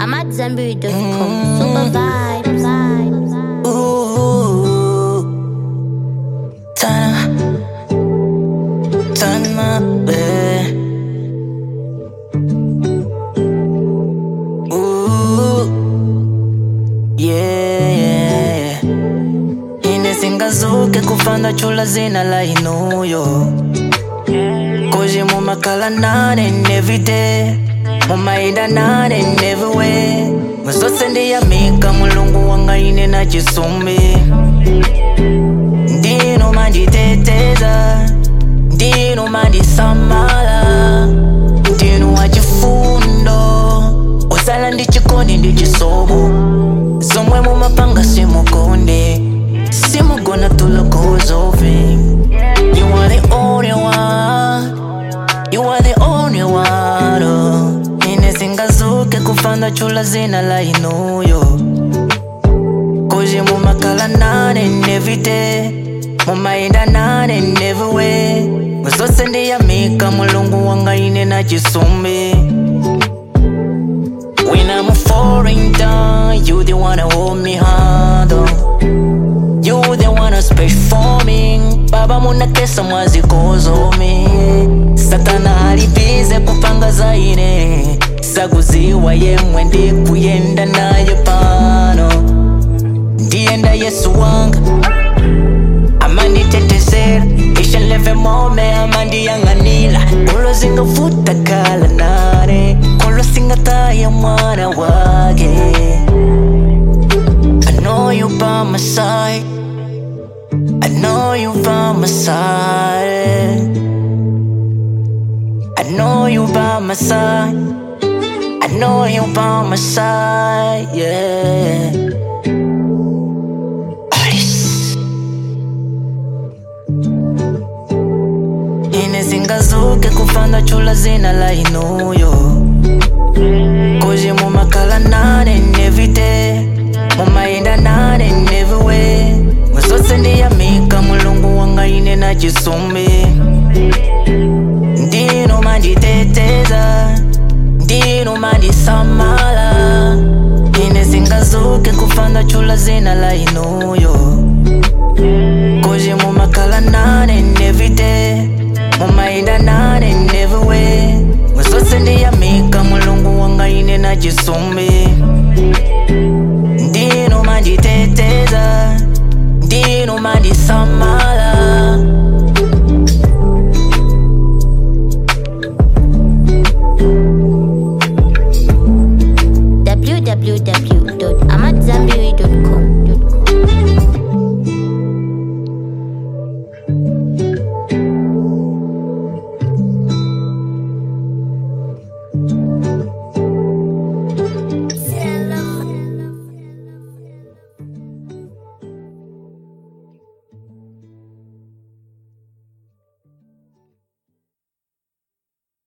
I'm at Zenberry.com. Super vibes. vibes. Ooh, Tana, Tana, eh. Ooh, yeah, yeah. Ine singazuke kufanda chula zina la inuyo Kuji mumakala nane everyday Mumaida nane everywhere Muzose ndiyamika mulungu wanga ine na chisumbi Ndino manditeteza Ndino mandisamala Ndino wachifundo Usala ndi chikondi ndi chisobo Zomwe mumapanga simukonde Simugona tulokuzove You are the only one You are the only one oh. Ine singazuke kufanda chula zina la inuyo Kuji mumakala nane everyday Mumaenda nane everywhere Muzose ndiyamika mulungu wanga ine na chisumbi When I'm falling down You the one to hold me hard oh. You the one who's special for me Baba munakesa mwazi kozomi Satana alibize kupanga zaine Saguziwa yemwe ndi kuyenda naye pano Ndienda Yesu wanga amanditetezera isheleve mome amandiyang'anila kulo zingavuta kala nare kulo singataya mwana wake I know you by my side I know you by my side I know you by my side I know you by my side yeah Alice Ine singazuke kufanda chula zina la inuyo Kuji mumakala nane everyday Mumaenda nane everywhere Muzose ndiyamika mulungu wanga ine na chisumbi Ndino manditeteza Ndino mandisamala Ine singazuke kufanda chula zina la inuyo Kuji mumakala nane everyday Mumaenda nane